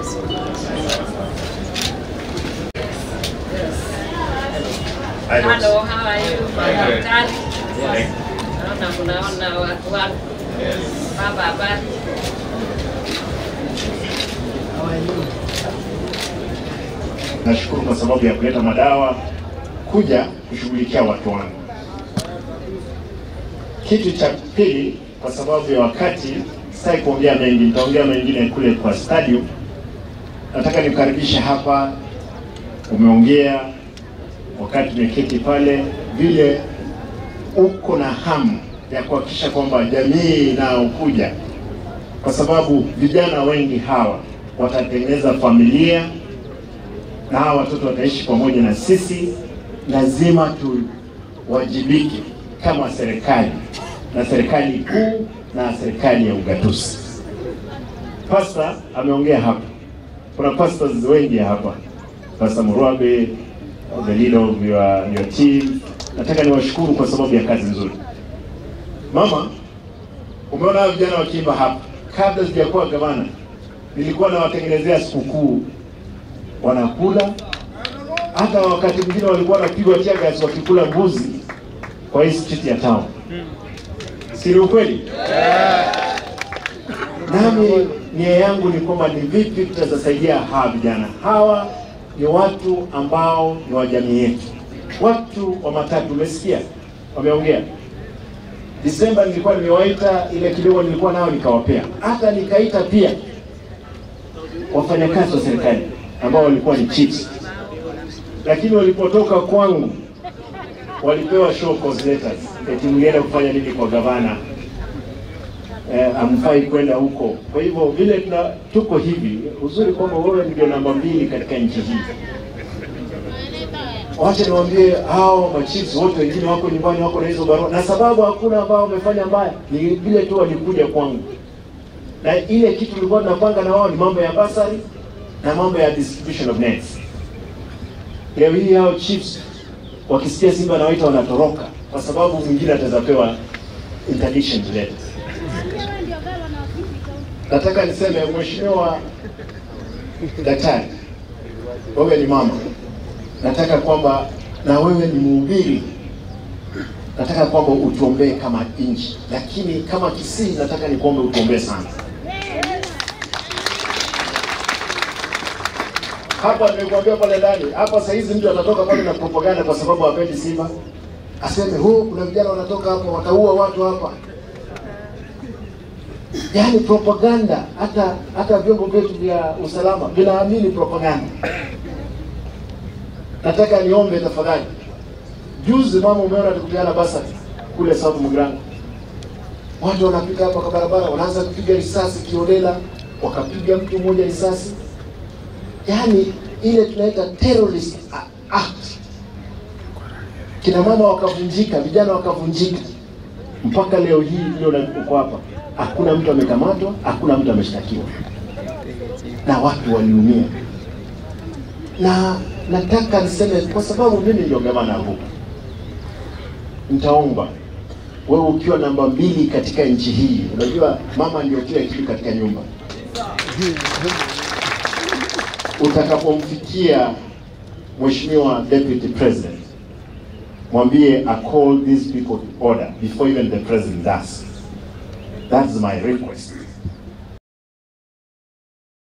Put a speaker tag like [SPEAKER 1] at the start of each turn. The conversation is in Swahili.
[SPEAKER 1] you so much. Hello, how are you? Daktari. Naona mnaona watu wako. Baba habari.
[SPEAKER 2] Nashukuru kwa sababu ya kuleta madawa kuja kushughulikia watu wangu. Kitu cha pili, kwa sababu ya wakati, sitaki kuongea mengi, nitaongea mengine kule kwa stadium. Nataka nikukaribishe hapa. Umeongea wakati tumeketi pale, vile uko na hamu ya kuhakikisha kwamba jamii inayokuja, kwa sababu vijana wengi hawa watatengeneza familia na hawa watoto wataishi pamoja na sisi. Lazima tuwajibike kama serikali na serikali kuu na serikali ya ugatuzi. Pasta ameongea hapa, kuna pastors wengi hapa, Pastor Murwabe, the leader of your, your team. Nataka niwashukuru kwa sababu ya kazi nzuri. Mama, umeona hao vijana wakiimba hapa. Kabla sijakuwa gavana, nilikuwa nawatengenezea sikukuu wanakula. Hata wakati mwingine walikuwa wanapigwa teargas wakikula mbuzi kwa hii street ya town. Si ni ukweli? Nami nia yangu ni kwamba ni vipi tutasaidia hawa vijana. Hawa ni watu ambao ni wa jamii yetu, watu wa matatu. Umesikia wameongea. Disemba nilikuwa nimewaita, ile kidogo nilikuwa nao nikawapea, hata nikaita pia wafanyakazi wa serikali ambao walikuwa ni chiefs, lakini walipotoka kwangu walipewa show cause letters, eti mlienda kufanya nini kwa gavana eh, amfai kwenda huko. Kwa hivyo vile tuna, tuko hivi, uzuri kwamba wewe ndio namba mbili katika nchi hii. Wacha niwaambie hao machiefs wote wengine wako nyumbani, wako na hizo barua, na sababu hakuna ambao wamefanya mbaya, ni vile tu walikuja kwangu, na ile kitu tulikuwa tunapanga na wao ni mambo ya basari na mambo ya distribution of nets. Leo hii hao chiefs wakisikia Simba na waita wanatoroka, kwa sababu mwingine ataweza pewa interdiction letter. Nataka niseme mheshimiwa daktari, wewe ni mama, nataka kwamba na wewe ni mhubiri, nataka kwamba utuombee kama nchi, lakini kama Kisii nataka nikuombe utuombee sana. Hapa nimekuambia pale ndani, hapa saa hizi mtu atatoka pale na propaganda kwa sababu hapendi Simba, aseme huu, kuna vijana wanatoka hapa wataua watu hapa. Yaani propaganda, hata hata vyombo vyetu vya usalama vinaamini propaganda. Nataka niombe tafadhali, juzi mama, umeona tukupeana basari kule South Mugrango, watu wanapita hapa kwa barabara, wanaanza kupiga risasi kiolela, wakapiga mtu mmoja risasi yaani ile tunaita terrorist act. Kina mama wakavunjika, vijana wakavunjika, mpaka leo hii leo uko hapa, hakuna mtu amekamatwa, hakuna mtu ameshtakiwa, na watu waliumia. Na nataka niseme, kwa sababu mimi ndio gavana huu, nitaomba wewe ukiwa namba mbili katika nchi hii, unajua mama ndio kila kitu katika nyumba utakapomfikia Mheshimiwa Deputy President, mwambie I call these people to order before even the president does. That's my request.